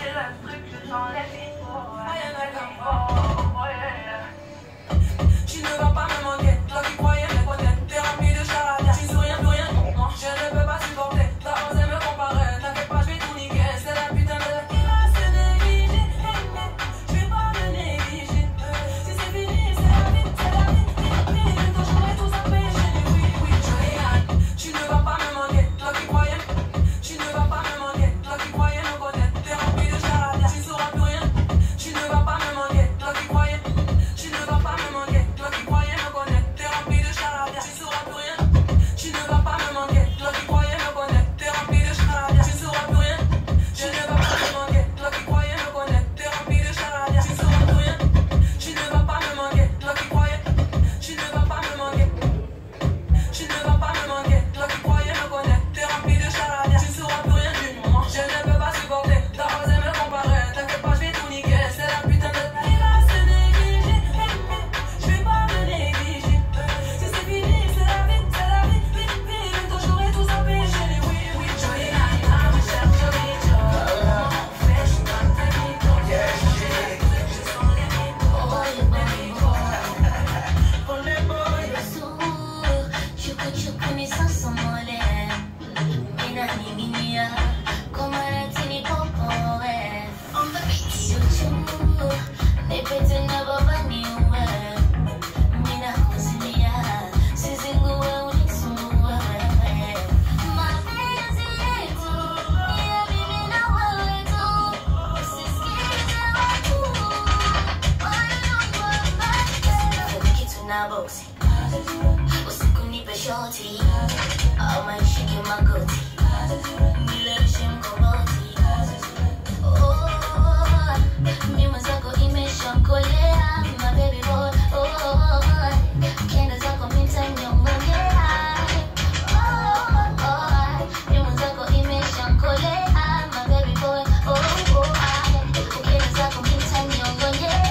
Tu ne vas pas me manquer, toi qui croyais me connaître, t'es rempli de charabia. Tu souris plus rien pour moi, je ne peux pas supporter. T'as osé me comparer, t'inquiète pas, je vais tout niquer. C'est la putain de. Il va se négliger, je vais pas me négliger. Si c'est fini, c'est la vie, c'est la vie. Mais quand j'aurai tout ça fait, j'ai dit oui, oui, Joanne. Tu ne vas pas me manquer, toi qui croyais. Tu ne vas pas me manquer, toi qui croyais me connaître, t'es rempli de charabia. Tu sauras plus rien, tu ne vas pas me manquer, toi qui croyais. Tu ne vas pas me manquer, toi qui croyais me connaître, t'es rempli de charabia. Tu sauras plus rien. Tu ne vas pas me manquer, toi qui croyais me connaître, t'es rempli de charabia. Tu sauras plus rien. Tu ne vas pas me manquer, toi qui croyais me connaître, t'es rempli de charabia. Tu sauras plus rien. Tu ne vas pas me manquer, toi qui croyais. Tu ne vas pas me manquer. Tu ne vas pas me manquer, toi qui croyais me connaître, t'es rempli de charabia. Tu sauras plus rien du moi. Je ne peux pas supporter, t'as osé me comparer. T'inquiète pas, je vais tout niquer. C'est la putain de. Il va se négliger. Je vais pas me négliger. Si c'est fini, c'est la vie, c'est la vie. Vite, vite, quand j'aurai tout zappé, j'ai dit oui, oui. Jolie Nana, ma chère Jolie Jo. Comment on fait, je suis dans tes micros. Je sens les micros. Boxing. Usiku nipe shoti au maishike magoti nileweshe mkoboti Oh, mi mwenzako imeshakolea my baby boy Oh, kenda zako mitanyongonyea Oh, oh, mi mwenzako imeshakolea my baby boy Oh, oh, kenda zako mitanyongonyea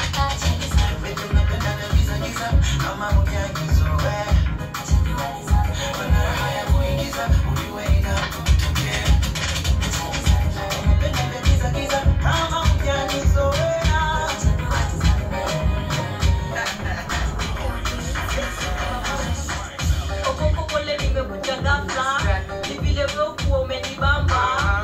Okoko pole nimekuja ghafla. Ni vile wewe ukuwa umenibamba.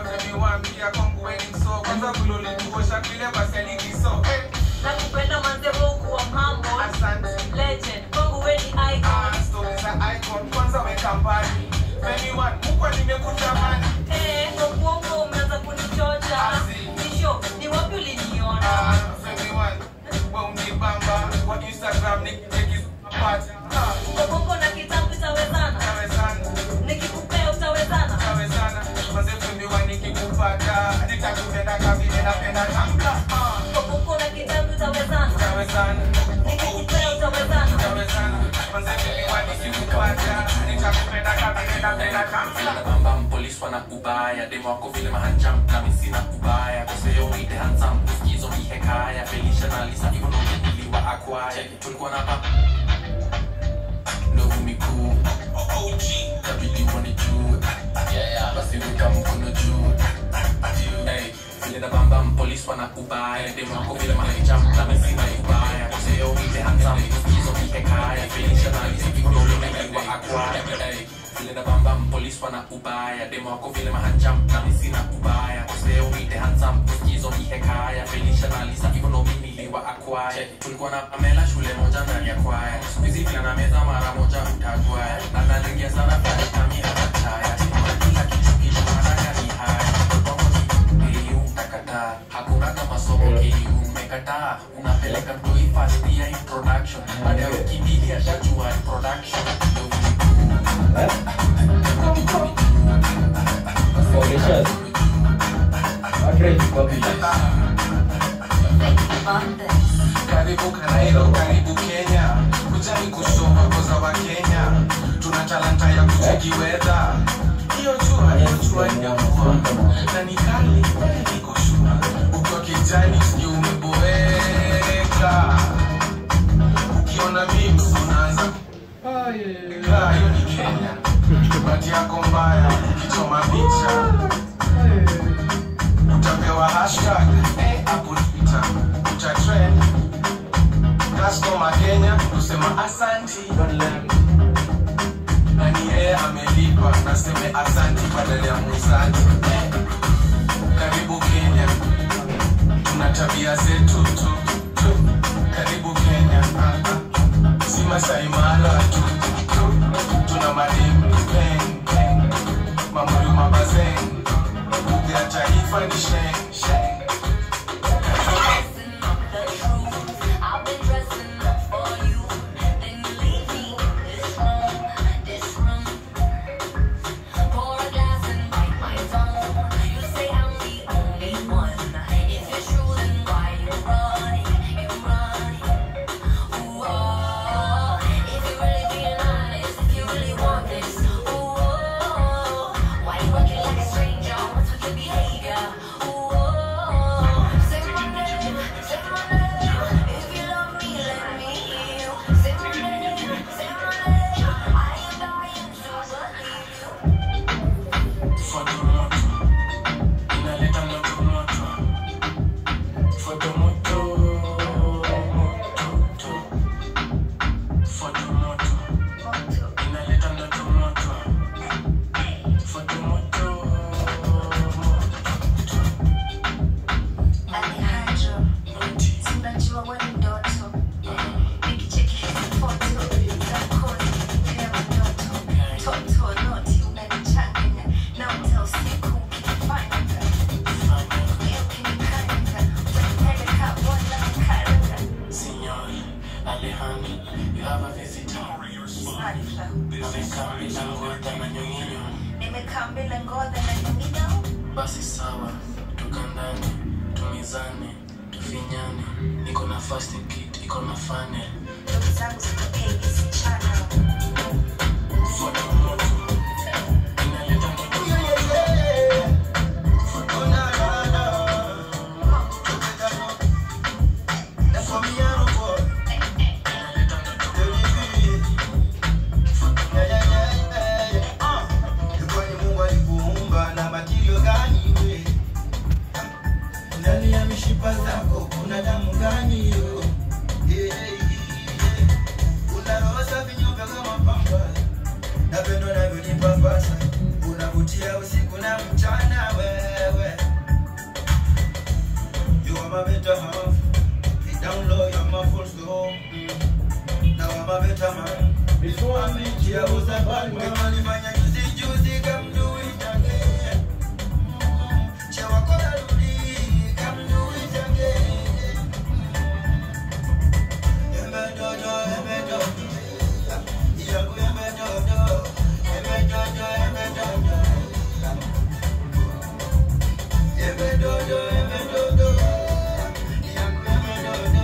Nakupenda manze wewe ukuwa mambo. Legend, kwangu wewe ni icon. Eh, kwa kuongo umeanza kunichocha. Nisho, ni wapi uliniona? Okoko na kitabu utawezana? Nikikupea utawezana? Okoko na kitabu utawezana? Nikikupea utawezana? bambam polis wana ubaya demo wako vile mahanjam nami sina ubaya koseo ite hansam usikizo ni hekaya felisha na lisa hivyo ndo niliwa akwaya tulikuwa na pa ndovu mikuu tabidi mwani juu basi weka mkono juu Hey, vile na bambam polis wana ubaya demo wako vile mahanjam nami sina ubaya koseo ite hansam usikizo ni hekaya felisha na lisa hivyo ndo niliwa akwaya Hey, vile na bambam polis wana ubaya demo wako vile mahanjam nami sina ubaya koseo ite hansam usikizo ni hekaya felisha na lisa hivyo ndo mimi niliwa akwaya tulikuwa na pamela shule moja ndani ya kwaya skuizi vile na meza mara moja utagwaya na nalingia sana pale kami anataya kila kitu kitu haraka ni haya KU utakataa hakuna kama somo KU umekataa unapeleka mtoi fast ya introduction baada ya wiki mbili ashajua ni production Mauritius. Madrid, Republic. karibu kanairo karibu kenya kujani kusoma koza wa kenya tuna talanta ya kucheki wedha hiyo jua hiyo jua inamua na ni kali iko shua ukiwa kijani sijui umeboeka ukiona mimi unaanza kaa hiyo ni kenya bati yako mbaya ukichoma picha utapewa hashtag taifa ni sheng sheng I've been dressing up for you. Then you leave me in this room, this room. Pour a glass and bite my tongue. You say I'm the only one. If it's true, then why you running? You running? Ooh, oh. If you really being honest, if you really want this, ooh, oh. Why you working like a stranger? What's with your behavior? Ooh, oh. Say my name, say my name. If you love me, let me hear you. Say my name, say my name. I am dying to believe you. Foto moto inaleta moto moto Foto moto moto Foto moto inaleta moto moto Foto moto Alejandro, si unajua wewe ni ndoto. Nikicheki hizi foto zako nikipewa ndoto. Toto noti unanichanganya na uta usiku ukinifanya Leo ukinikanga, utanipeleka wala mkaranga. Signor Alejandro you have a visitor Snarifa, Amekaa bila ngoda na nyonginyo nimekaa mbele ngoja na nyingine. Basi sawa, toka ndani, tumizane, tufinyane. Niko na first aid kit, iko na funnel. Ndugu zangu ziko ABC channel. Foto moto, inaleta moto inaleta moto ndani ya mishipa zako kuna damu gani yo Yeah, yeah, yeah. unarosa vinyume kama pamba napendo navyonipapasa unavutia usiku na mchana wewe You are my better half Deep down low, you're my full soul Mm. Now I'm a better man Before I met you, I was a bad man Kama nifanya juzi juzi, come do it again Chewa kona rudi, come do it again Embe dodo, embe dodo Yangu embe dodo Embe dodo, embe dodo Embe dodo, embe dodo Yangu embe dodo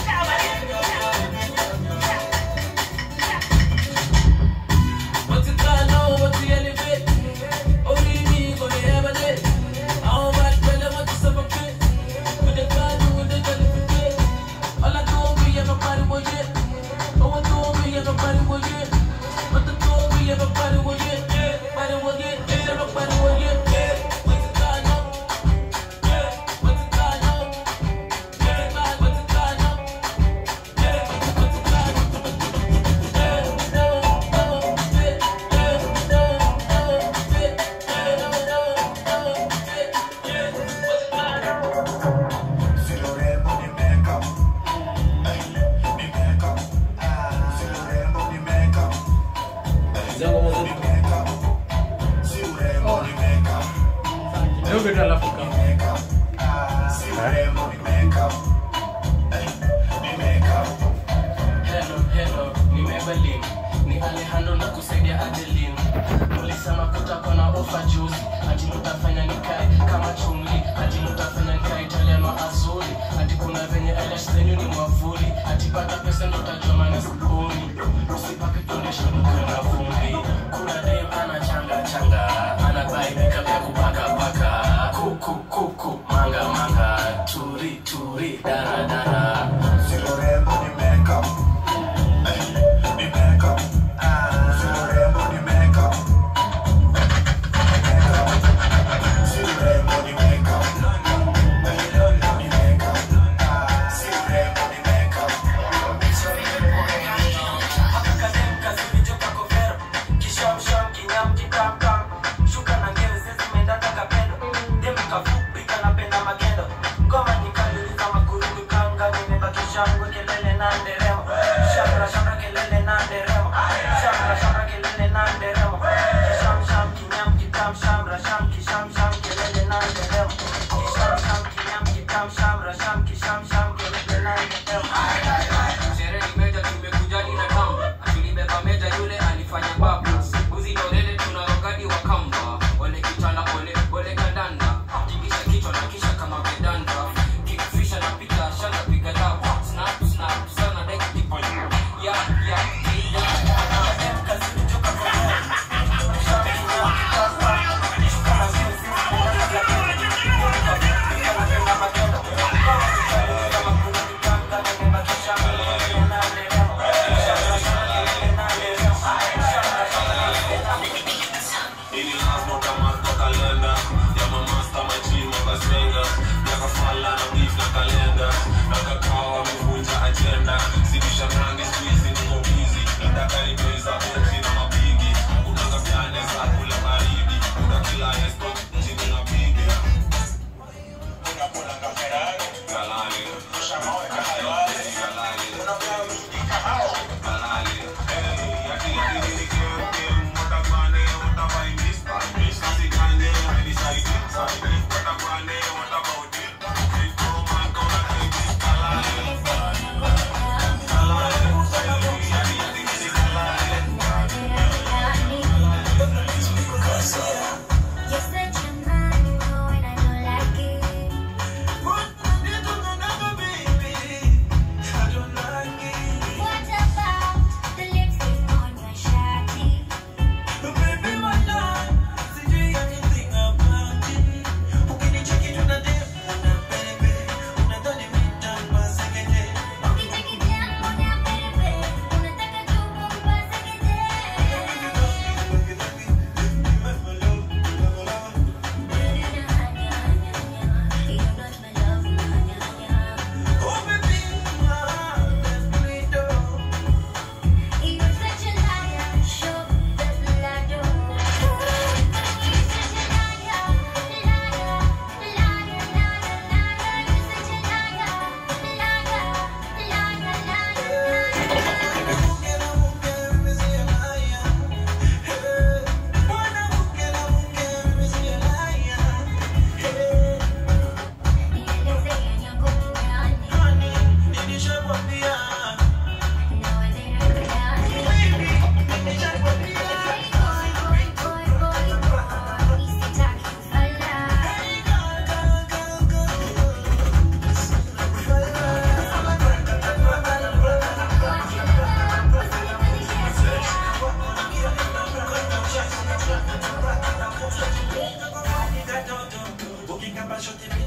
What's it called now? What's the elevate? Only me gonna ever did. How much better want to suffocate? With the card, with the qualification. All I do me everybody will get. Oh, I do me everybody will get. What the do me everybody will get. Everybody will get. Everybody will get. What's it called now? What's it called now? What's it called now? What's it called? zangu moja Leo vitu alafu kama Hello, hello, ni Maybelline, ni Alejandro na kusaidia Adeline. Ulisema kutakuwa na ofa juzi, ati mtafanya nikae kama chumli, ati mtafanya nikae Italiano azuri, ati kuna venye eyelash zenyu ni mwavuli, ati pata pesa ndo utajua maana sipuni. Usipake foundation ukiwa na vumbi. Kuna dem ana changa changa, ana buy makeup ya kupaka paka, kuku kuku, manga manga, turi turi, dara dara. Shamra sham ki sham sham kelele na nderemo bashoti